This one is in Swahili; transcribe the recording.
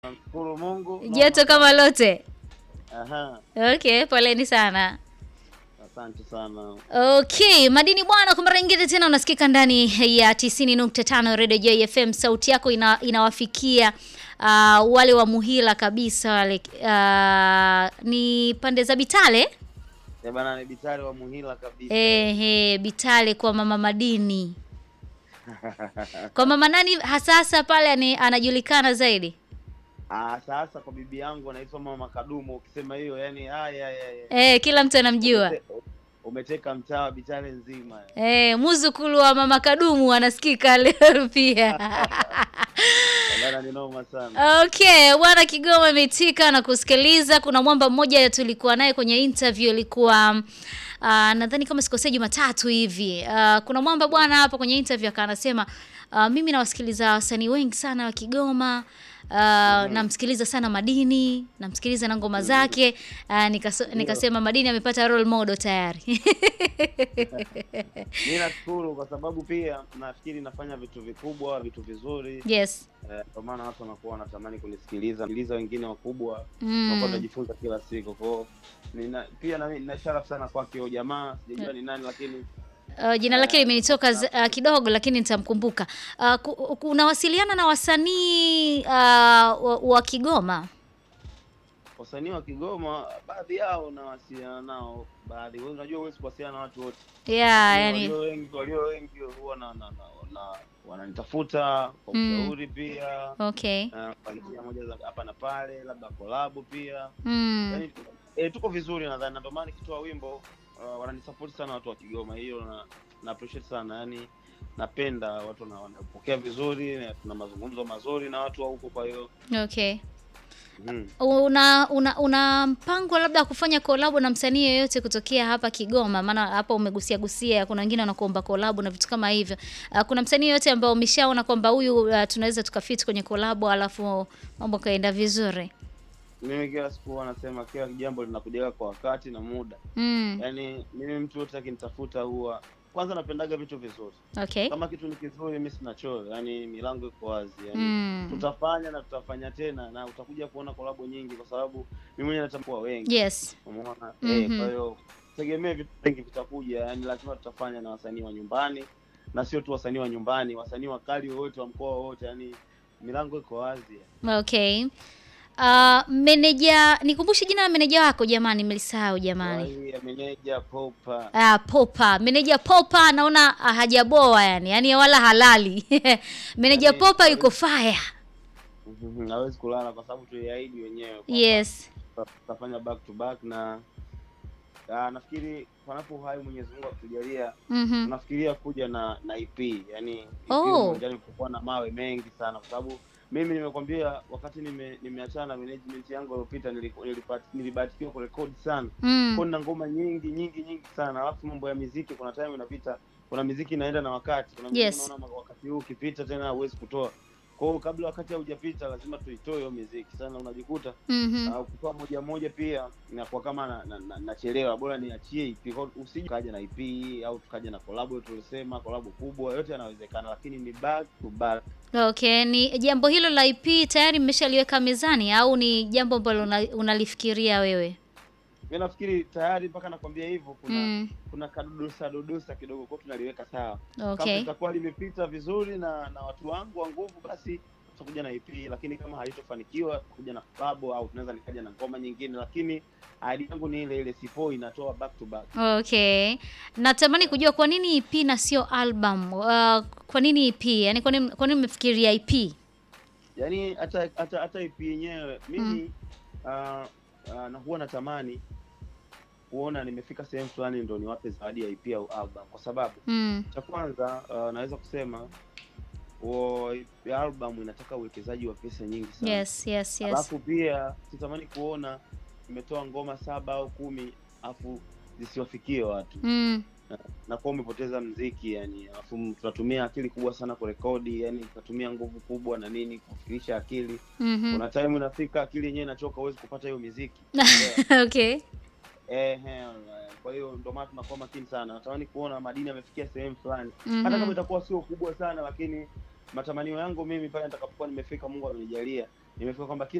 Namshukuru Mungu. Joto kama lote. Aha, Okay, poleni sana. asante sana. Okay, madini bwana, kwa mara nyingine tena unasikika ndani ya 90.5 Radio Joy FM. Sauti yako ina, inawafikia uh, wale wa Muhila kabisa wale uh, ni pande za Bitale Eh bana, ni bitari wa Muhila kabisa. ehe, Bitale kwa mama Madini. Kwa mama nani hasa hasa pale ani, anajulikana zaidi? Ah, sasa kwa bibi yangu anaitwa Mama Kadumu. Ukisema hiyo yani, haya haya. Eh, kila mtu anamjua. Umeteka mtaa wa Bitare nzima. Eh, muzukulu wa mama Kadumu anasikika leo pia. Bana, ni noma sana. Okay, bwana Kigoma imetika na kusikiliza. Kuna mwamba mmoja tulikuwa naye kwenye interview ilikuwa uh, nadhani kama sikosea Jumatatu hivi. Uh, kuna mwamba bwana hapa kwenye interview akawa anasema uh, mimi nawasikiliza wasanii wengi sana wa Kigoma. Uh, namsikiliza sana Madini, namsikiliza na ngoma zake. Uh, nikaso, nikasema Madini amepata role model tayari. Mimi nashukuru kwa sababu pia nafikiri nafanya vitu vikubwa, vitu vizuri. yes. Eh, Kwa maana watu wanakuwa wanatamani kunisikiliza, sikiliza wengine wakubwa Mm. nakuwa najifunza kila siku kwao. Nina pia na nina sharafu sana kwake huyo jamaa, sijajua ni nani lakini Uh, jina lake limenitoka z- uh, kidogo lakini nitamkumbuka. Uh, ku- ku- unawasiliana na wasanii uh, wa, wa Kigoma? wasanii wa Kigoma baadhi yao nawasiliana nao, baadhi wewe unajua huwezi kuwasiliana na watu wote. Yeah, Lakini yani walio wengi walio wengi huwa na, na, na, na wananitafuta kwa Mm. ushauri pia okay. na kwa njia moja za hapa na pale, labda kolabo pia Mm. yani, e, tuko vizuri nadhani, na ndio maana nikitoa wimbo uh, wananisupport sana watu wa Kigoma. Hiyo na, na appreciate sana yani, napenda watu na wanapokea vizuri na tuna mazungumzo mazuri na watu wa huko, kwa hiyo Okay. mm. Una una una mpango labda wa kufanya kolabo na msanii yeyote kutokea hapa Kigoma? Maana hapa umegusia gusia, kuna wengine wanakuomba kolabo na vitu kama hivyo. Uh, kuna msanii yeyote ambao umeshaona kwamba huyu uh, tunaweza tukafit kwenye kolabo alafu mambo kaenda vizuri? Mimi kila siku huwa nasema kila jambo linakujaga kwa wakati na muda. Mm. Yaani mimi mtu yote akinitafuta huwa kwanza napendaga vitu vizuri. Okay. Kama kitu ni kizuri mimi sina choyo, yaani milango iko wazi. Yaani Mm. tutafanya na tutafanya tena na utakuja kuona kolabo nyingi kwa sababu mimi mwenyewe natambua wengi. Yes. Umeona? Mhm. Eh, kwa hiyo tegemee vitu vingi vitakuja, yaani lazima tutafanya na wasanii wa nyumbani na sio tu wasanii wa nyumbani, wasanii wakali wowote wa mkoa wowote, yaani milango iko wazi. Okay. Uh, meneja nikumbushe jina la meneja wako jamani, nimelisahau jamani. Wai ya meneja Popa. Ah, Popa. Meneja Popa naona ah, hajaboa yani, yani wala halali. meneja Yaani, Popa hawezi- yuko fire. Mhm, hawezi kulala kwa sababu tuliahidi wenyewe kwamba Yes. tuta- tutafanya back to back na ah, nafikiri panapo uhai Mwenyezi Mungu akutujalia Mhm. tunafikiria kuja na na EP yani EP Oh. uwanjani kutakuwa na mawe mengi sana kwa sababu mimi nimekwambia wakati nime nimeachana na management yangu iliyopita niliku- nilipati- nilibahatikiwa kurekodi sana Mm. kuna ngoma nyingi nyingi nyingi sana alafu mambo ya miziki kuna time inapita kuna miziki inaenda na wakati kuna miziki Yes. unaona wakati huu ukipita tena huwezi kutoa kwa hiyo kabla wakati haujapita lazima tuitoe hiyo miziki sana unajikuta Mhm. uh, kutoa moja moja pia inakuwa kama nachelewa na, na, nachelewa. bora niachie EP Kwa hiyo usije kaja na EP au tukaja na collab tulisema collab kubwa yote yanawezekana lakini ni back to back Okay, ni jambo hilo la IP tayari mmeshaliweka mezani au ni jambo ambalo una- unalifikiria wewe? mi nafikiri tayari mpaka nakwambia hivyo kuna Mm. kuna kadodosa dodosa kidogo kwa tunaliweka sawa kama Okay. litakuwa limepita vizuri na na watu wangu wa nguvu basi tutakuja na EP lakini kama halitofanikiwa tutakuja na collab au tunaweza nikaja na ngoma nyingine lakini ahadi yangu ni ile ile sipo inatoa back to back Okay. Natamani kujua kwa nini EP na sio album? Uh, kwa nini EP? Yaani kwa nini kwa nini mmefikiria EP? yaani hata hata hata EP yenyewe mimi ah, ah, na huwa natamani kuona nimefika sehemu fulani ndo niwape zawadi ya EP au album kwa sababu Mm. cha kwanza ah, naweza kusema wo- album inataka uwekezaji wa pesa nyingi sana Yes, yes, yes. alafu pia sitamani kuona imetoa ngoma saba au kumi alafu zisiwafikie watu Mm. na kuwa umepoteza mziki yani alafu tunatumia akili kubwa sana kurekodi yani tunatumia nguvu kubwa na nini kufikirisha akili Mhm. kuna time inafika akili yenyewe inachoka huwezi kupata hiyo miziki Okay. Ehe, kwa hiyo ndio maana tunakuwa makini sana natamani kuona madini amefikia sehemu fulani Mhm. hata kama itakuwa sio kubwa sana lakini matamanio yangu mimi pale nitakapokuwa nimefika mungu amenijalia imefika kwamba kila